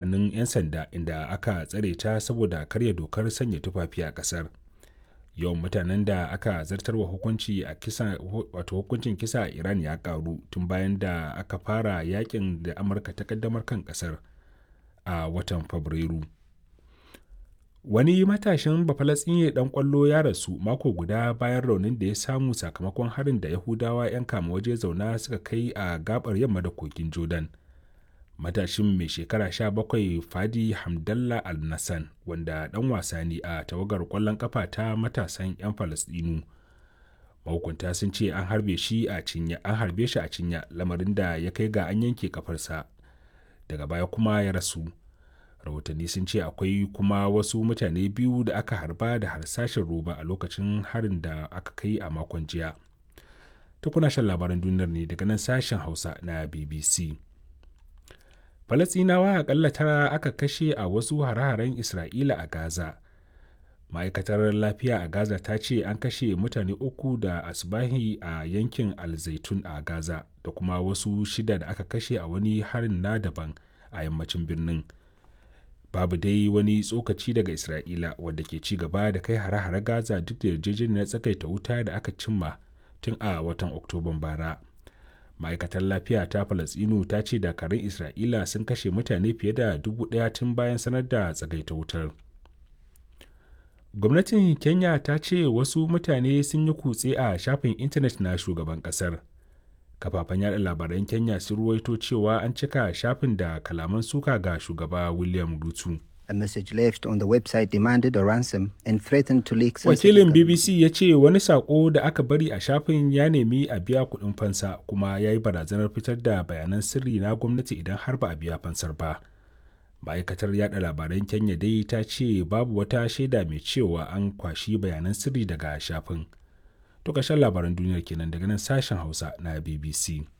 hannun 'yan sanda inda aka tsare ta saboda karya dokar sanya tufafi a ƙasar yawan mutanen da aka zartarwa hukunci a kisa wato hukuncin kisa a iran ya karu tun bayan da aka fara yakin da amurka ta kaddamar kan kasar a watan fabrairu wani matashin bafalatsinye dan kwallo ya rasu mako guda bayan raunin da ya samu sakamakon harin da yahudawa 'yan kama waje zauna suka kai a gabar yamma da kogin jordan matashin mai shekara 17 fadi hamdallah al-nassan wanda dan wasa ne a tawagar kwallon kafa ta matasan 'yan falastinu mahukunta sun ce an harbe shi a cinya an harbe shi a cinya lamarin da ya kai ga an yanke kafarsa daga baya kuma ya rasu rahotanni sun ce akwai kuma wasu mutane biyu da aka harba da harsashin roba a lokacin harin da aka kai a makon jiya tukuna shan labaran duniyar ne daga nan sashen hausa na bbc Falasɗinawa akalla tara aka kashe a wasu hare-haren Isra'ila a Gaza. Ma'aikatar lafiya a Gaza ta ce an kashe mutane uku da asbahi a yankin Al-Zaitun a Gaza da kuma wasu shida da aka kashe a wani harin na daban a yammacin birnin. Babu dai wani tsokaci daga Isra'ila wadda ke ci gaba da kai hare-hare Gaza duk da yarjejeniyar tsakaita wuta da aka cimma tun a watan Oktoban bara. ma'aikatar lafiya ta falasinu ta ce dakarun isra'ila sun kashe mutane fiye da dubu daya tun bayan sanar da tsagaita wutar gwamnatin kenya ta ce wasu mutane sun yi kutse a shafin intanet na shugaban kasar kafafen yada labaran kenya sun ruwaito cewa an cika shafin da kalaman suka ga shugaba william rutu A message left on the website demanded a ransom and threatened to leak Wakilin BBC ya ce wani sako da aka bari a shafin ya nemi a biya kuɗin fansa kuma ya yi barazanar fitar da bayanan sirri na gwamnati idan har ba a biya fansar ba. Ma'aikatar yada labaran Kenya dai ta ce babu wata shaida mai cewa an kwashi bayanan sirri daga shafin. To labaran duniyar kenan daga nan sashen Hausa na BBC.